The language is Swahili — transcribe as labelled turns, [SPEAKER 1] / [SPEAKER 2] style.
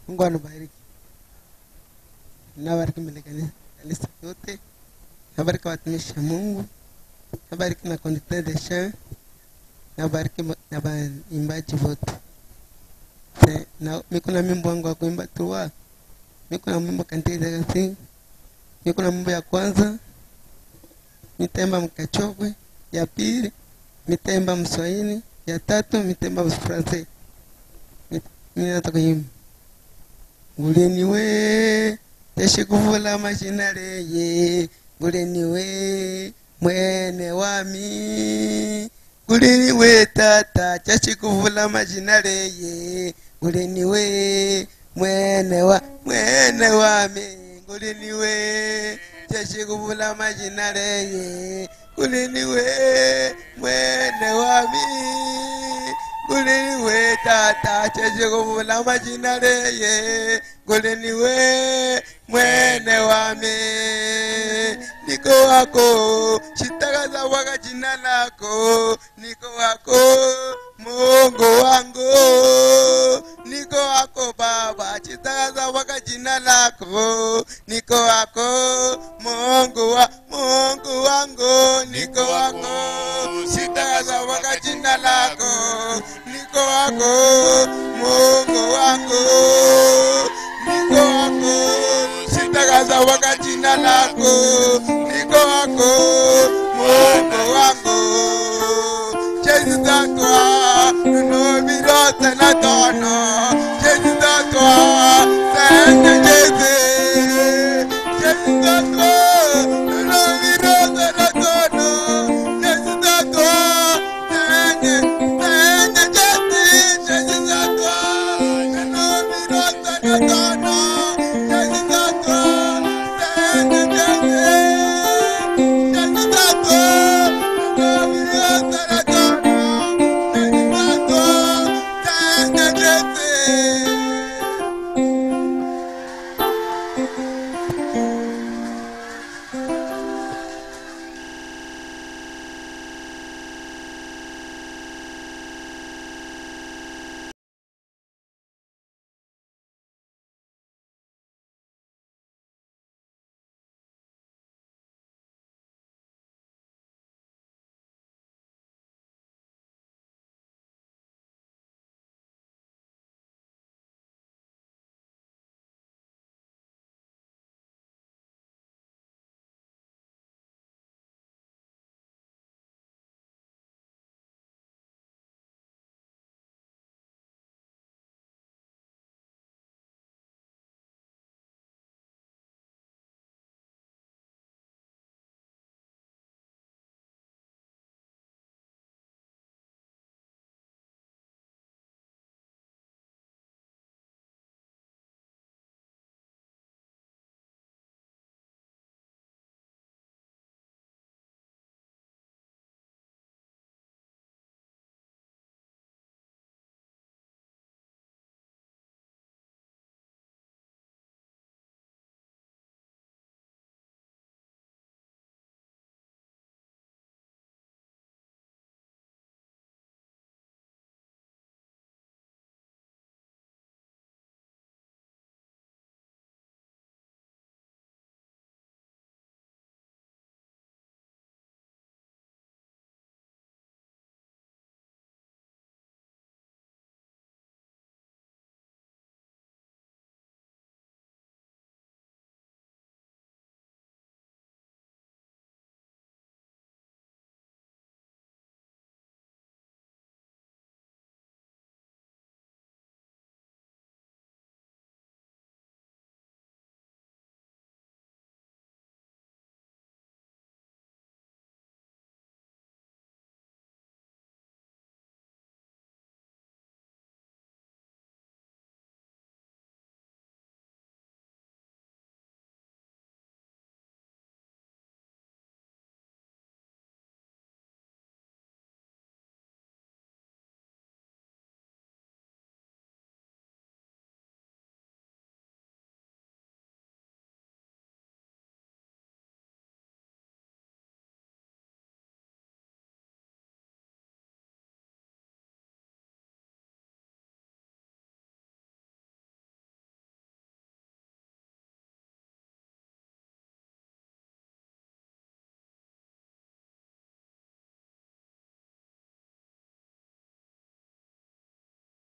[SPEAKER 1] Mungu anabariki. Nabariki mbele kanisa kanisa yote. Nabariki watumishi wa Mungu. Nabariki na conducteur de chant. Nabariki ma- na waimbaji wote. Se- Na miko na mimbo wangu wa kuimba tu Miko na mimbo kantile kasi. Miko na mimbo ya kwanza. Mitemba mkachokwe. Ya pili mitemba mswahili. Ya tatu mitemba mfransa. Mimi nataka kuimba. Nguleni we teshikuvula mashina leye nguleni we mwene wami nguleni we tata chashikuvula mashina leye nguleni we mwene wa mwene wami nguleni we chashikuvula mashina leye nguleni we mwene wami nguleni we tata chashikuvula mashina leye nguleni we mwene wami niko wako chitakaza waka jina lako niko wako mungu wangu niko wako baba chitakaza waka jina lako niko wako mungu wa mungu wangu niko wako chitakaza waka jina lako niko wako mungu wangu niko wako sitakaza waka jina lako niko wako mungu wangu jezi zatwa nunovirote na tono jezi zatwa sende jezi jezi zatwa nunovirote na tono jezi zatwa sende sende jezi jezi zatwa nunovirote na tono jezi zatwa sende jezi jezi zatwa nunovirote na tono jezi zatwa sende jezi